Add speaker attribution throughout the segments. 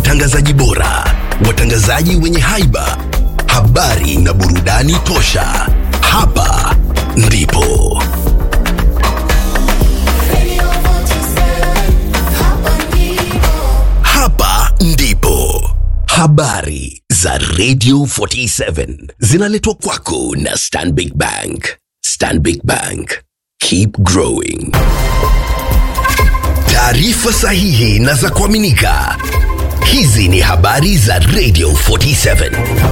Speaker 1: watangazaji bora, watangazaji wenye haiba, habari na burudani tosha. Hapa ndipo
Speaker 2: Radio 47, hapa ndipo.
Speaker 1: hapa ndipo habari za Radio 47 zinaletwa kwako na Stanbic Bank. Stanbic Bank, keep growing. Taarifa sahihi na za kuaminika. Hizi ni habari za Radio 47.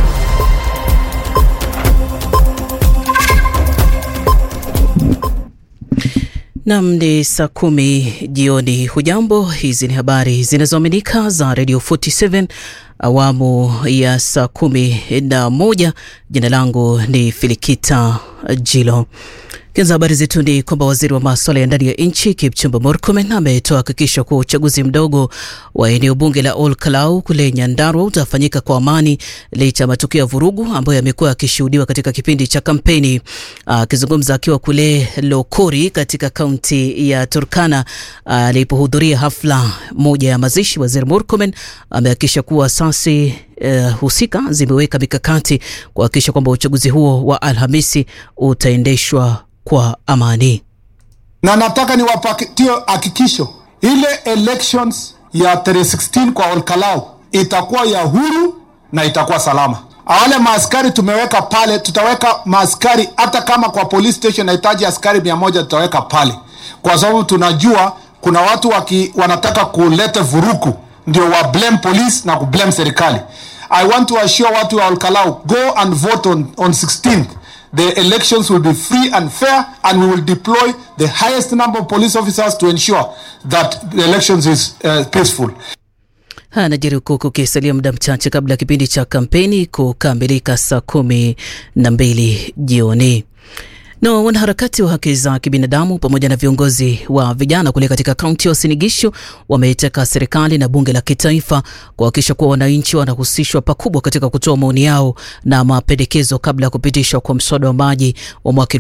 Speaker 3: Nam ni saa kumi jioni. Hujambo, hizi ni habari zinazoaminika za Radio 47 awamu ya saa kumi na moja. Jina langu ni Filikita Jilo. Kianza habari zetu ni kwamba waziri wa maswala ya ndani ya nchi Kipchumba Murkomen ametoa hakikisho kuwa uchaguzi mdogo wa eneo bunge la Ol Kalau kule Nyandarua utafanyika kwa amani licha ya matukio ya vurugu ambayo yamekuwa yakishuhudiwa katika kipindi cha kampeni. Akizungumza akiwa kule Lokori katika kaunti ya Turkana alipohudhuria hafla moja ya mazishi, waziri Murkomen amehakikisha kuwa asasi eh, husika zimeweka mikakati kuhakikisha kwamba uchaguzi huo wa Alhamisi utaendeshwa kwa amani.
Speaker 4: na nataka niwapatie hakikisho ile elections ya tarehe 16 kwa Olkalau itakuwa ya huru na itakuwa salama. Wale maaskari tumeweka pale, tutaweka maaskari hata kama kwa police station nahitaji askari mia moja tutaweka pale, kwa sababu tunajua kuna watu waki, wanataka kuleta vuruku ndio wa blame police na kublame serikali. I want to assure watu wa Olkalau go and vote on, on 16th the elections will be free and fair and we will deploy the highest number of police officers to ensure that the elections is uh, peaceful
Speaker 3: Haya yanajiri huku kukisalia muda mchache kabla ya kipindi cha kampeni kukamilika saa kumi na mbili jioni. Na wanaharakati wa haki za kibinadamu pamoja na viongozi wa vijana kule katika kaunti ya Uasin Gishu wameitaka serikali na bunge la kitaifa kuhakikisha kuwa wananchi wanahusishwa pakubwa katika kutoa maoni yao na mapendekezo kabla ya kupitishwa kwa mswada wa maji wa mwaka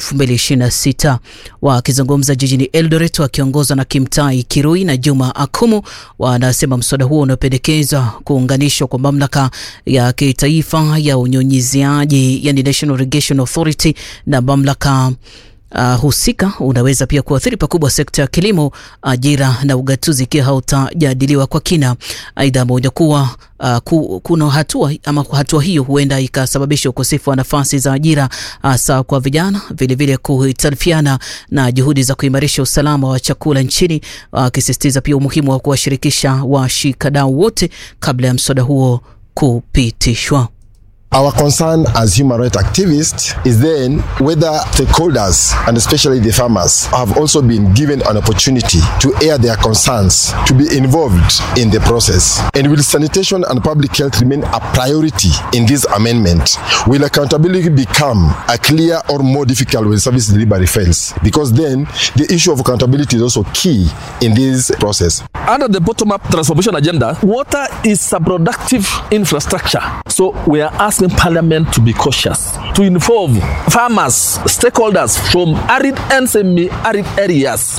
Speaker 3: 2026. Wakizungumza jijini Eldoret wakiongozwa na Kimtai Kirui na Juma Akumu, wanasema mswada huo unaopendekezwa kuunganishwa kwa mamlaka ya kitaifa ya unyunyiziaji, yani National Irrigation Authority na mamlaka Uh, husika unaweza pia kuathiri pakubwa sekta ya kilimo, ajira na ugatuzi ikiwa hautajadiliwa kwa kina. Aidha, ameonya kuwa uh, ku, kuna hatua ama hatua hiyo huenda ikasababisha ukosefu wa nafasi za ajira hasa kwa vijana, vilevile kuhitarifiana na juhudi za kuimarisha usalama wa chakula nchini, akisisitiza pia umuhimu wa kuwashirikisha washikadau wote kabla ya mswada huo kupitishwa.
Speaker 5: Our concern as human rights activists is then whether stakeholders and especially the farmers have also been given an opportunity to air their concerns, to be involved in the process. And will sanitation and public health remain a priority in this amendment? Will accountability become a clear or more difficult when service delivery fails? Because then the issue of accountability is also key in this process.
Speaker 6: under the bottom-up transformation agenda, water is a productive infrastructure. So we are asking Parliament to be cautious, to involve farmers, stakeholders from arid and semi-arid areas.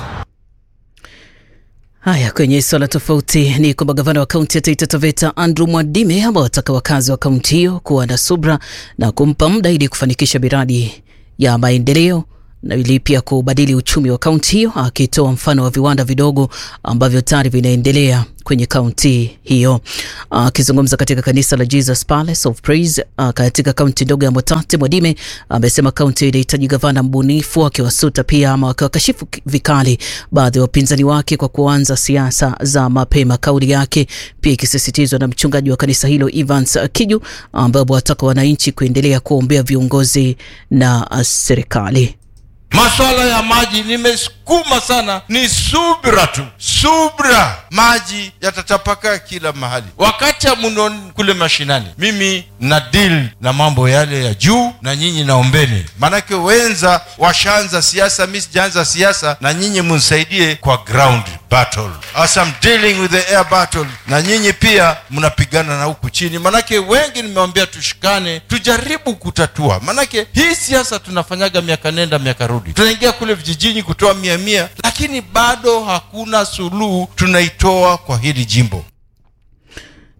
Speaker 3: Haya, kwenye swala tofauti ni kwamba gavana wa kaunti ya Taita Taveta Andrew Mwadime amewataka wakazi wa kaunti hiyo kuwa na subra na kumpa muda ili kufanikisha miradi ya maendeleo na ili pia kubadili uchumi wa kaunti hiyo, akitoa mfano wa viwanda vidogo ambavyo tayari vinaendelea kwenye kaunti hiyo. Akizungumza katika kanisa la Jesus Palace of Praise uh, katika kaunti ndogo ya Motate, Mwadime amesema kaunti inahitaji gavana mbunifu, akiwasuta pia ama akiwakashifu vikali baadhi ya wapinzani wake kwa kuanza siasa za mapema. Kauli yake pia ikisisitizwa na mchungaji wa kanisa hilo Evans Kiju, ambaye wataka wananchi kuendelea kuombea viongozi na uh, serikali.
Speaker 7: Maswala ya maji nimesukuma sana, ni subra tu, subra. Maji yatatapakaa kila mahali. Wakati mno kule mashinani, mimi na deal na mambo yale ya juu, na nyinyi naombeni, maanake wenza washaanza siasa, mi sijaanza siasa, na nyinyi mnisaidie kwa ground battle as I'm dealing with the air battle, na nyinyi pia mnapigana na huku chini, manake wengi nimewambia tushikane, tujaribu kutatua, manake hii siasa tunafanyaga miaka nenda miaka rudi, tunaingia kule vijijini kutoa mia mia, lakini bado hakuna suluhu tunaitoa kwa hili jimbo.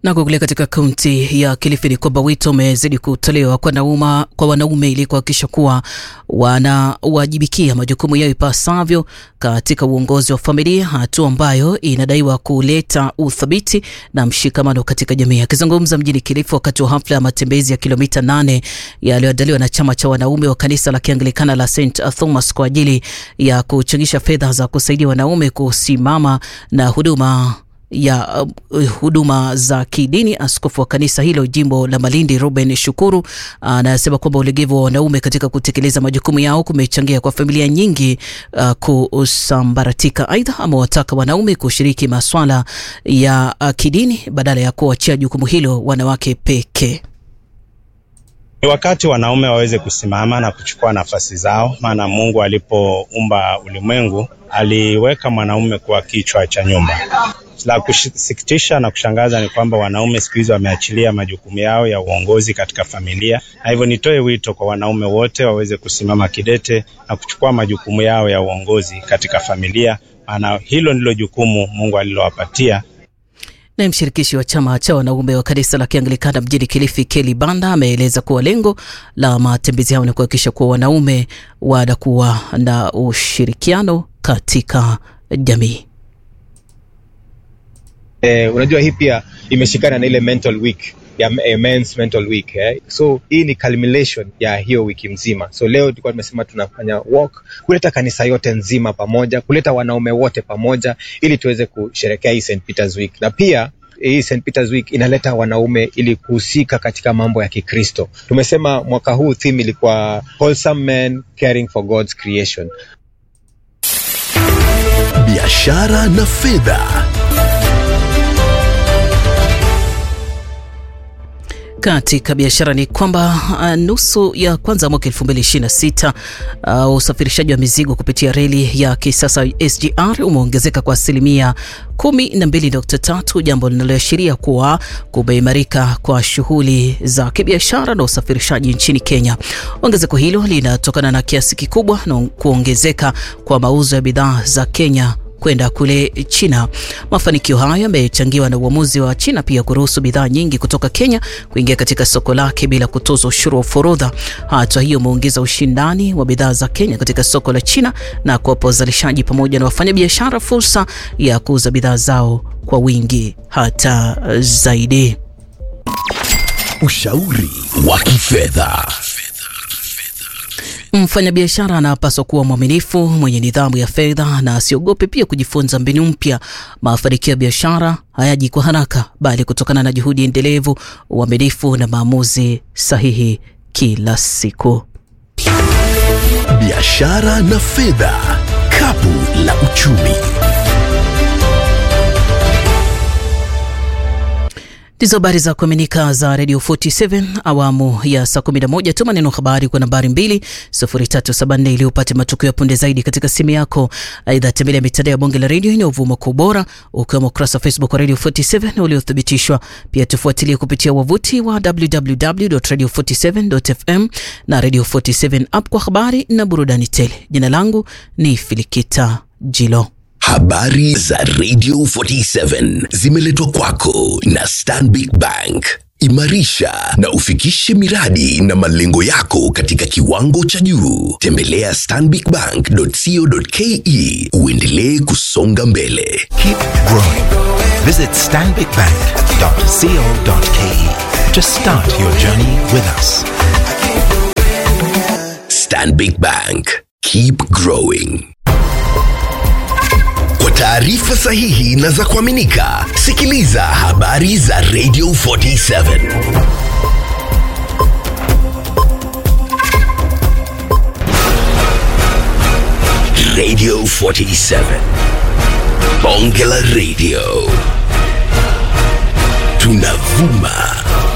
Speaker 3: Na kule katika kaunti ya Kilifi ni kwamba wito umezidi kutolewa kwa, nauma, kwa wanaume ili kuhakikisha kuwa wanawajibikia majukumu yao ipasavyo katika uongozi wa familia, hatua ambayo inadaiwa kuleta uthabiti na mshikamano katika jamii. Akizungumza mjini Kilifi wakati wa hafla ya matembezi ya kilomita nane yaliyoandaliwa na chama cha wanaume wa kanisa la Kianglikana la St Thomas kwa ajili ya kuchangisha fedha za kusaidia wanaume kusimama na huduma ya uh, huduma za kidini. Askofu wa kanisa hilo jimbo la Malindi Ruben Shukuru anasema uh, kwamba ulegevu wa wanaume katika kutekeleza majukumu yao kumechangia kwa familia nyingi uh, kusambaratika. Aidha, amewataka wanaume kushiriki maswala ya uh, kidini badala ya kuachia jukumu hilo wanawake pekee.
Speaker 8: Ni wakati wanaume waweze kusimama na kuchukua nafasi zao, maana Mungu alipoumba ulimwengu aliweka mwanaume kuwa kichwa cha nyumba. La kusikitisha na kushangaza ni kwamba wanaume siku hizi wameachilia majukumu yao ya uongozi katika familia, na hivyo nitoe wito kwa wanaume wote waweze kusimama kidete na kuchukua majukumu yao ya uongozi katika familia, maana hilo ndilo jukumu Mungu alilowapatia.
Speaker 3: Naye mshirikishi wa chama cha wanaume wa kanisa la Kianglikana mjini Kilifi, Keli Banda, ameeleza kuwa lengo la matembezi hayo ni kuhakikisha kuwa wanaume wanakuwa na ushirikiano katika jamii.
Speaker 9: Eh, unajua hii pia imeshikana na ile mental week ya eh, men's mental week eh. So hii ni culmination ya hiyo wiki mzima. So leo tulikuwa tumesema tunafanya walk kuleta kanisa yote nzima pamoja, kuleta wanaume wote pamoja ili tuweze kusherekea hii St Peter's week, na pia hii St Peter's week inaleta wanaume ili kuhusika katika mambo ya Kikristo. Tumesema mwaka huu theme ilikuwa wholesome men caring for God's creation.
Speaker 1: biashara na fedha.
Speaker 3: Katika biashara ni kwamba uh, nusu ya kwanza mwaka 2026 uh, usafirishaji wa mizigo kupitia reli ya kisasa SGR umeongezeka kwa asilimia 12.3, jambo linaloashiria kuwa kumeimarika kwa shughuli za kibiashara na usafirishaji nchini Kenya. Ongezeko hilo linatokana na kiasi kikubwa na kuongezeka kwa mauzo ya bidhaa za Kenya kwenda kule China. Mafanikio hayo yamechangiwa na uamuzi wa China pia kuruhusu bidhaa nyingi kutoka Kenya kuingia katika soko lake bila kutozwa ushuru wa forodha. Hatua hiyo imeongeza ushindani wa bidhaa za Kenya katika soko la China na kuwapa wazalishaji pamoja na wafanyabiashara fursa ya kuuza bidhaa zao kwa wingi hata zaidi.
Speaker 1: Ushauri wa kifedha.
Speaker 3: Mfanyabiashara anapaswa kuwa mwaminifu, mwenye nidhamu ya fedha na asiogope pia kujifunza mbinu mpya. Mafanikio ya biashara hayaji kwa haraka, bali kutokana na juhudi endelevu, uaminifu na maamuzi sahihi kila siku.
Speaker 1: Biashara na fedha, kapu la uchumi.
Speaker 3: Ndizo habari za kuaminika za Radio 47 awamu ya saa 11. Tuma neno habari kwa nambari 20374 ili upate matukio ya punde zaidi katika simu yako. Aidha, tembelea mitandao ya bonge la redio inayovuma kwa ubora, ukiwemo ukurasa wa Facebook wa Radio 47 na uliothibitishwa. Pia tufuatilie kupitia wavuti wa www.radio47.fm na Radio 47 app kwa habari na burudani tele. Jina langu ni Filikita Jilo.
Speaker 1: Habari za Radio 47 zimeletwa kwako na Stanbic Bank. Imarisha na ufikishe miradi na malengo yako katika kiwango cha juu. Tembelea stanbicbank.co.ke uendelee kusonga mbele.
Speaker 10: Keep growing. Visit stanbicbank.co.ke to start your journey with us.
Speaker 1: Stanbic Bank. Keep growing. Kwa taarifa sahihi na za kuaminika, sikiliza habari za Radio 47. Radio 47. Bonge la Radio. Tunavuma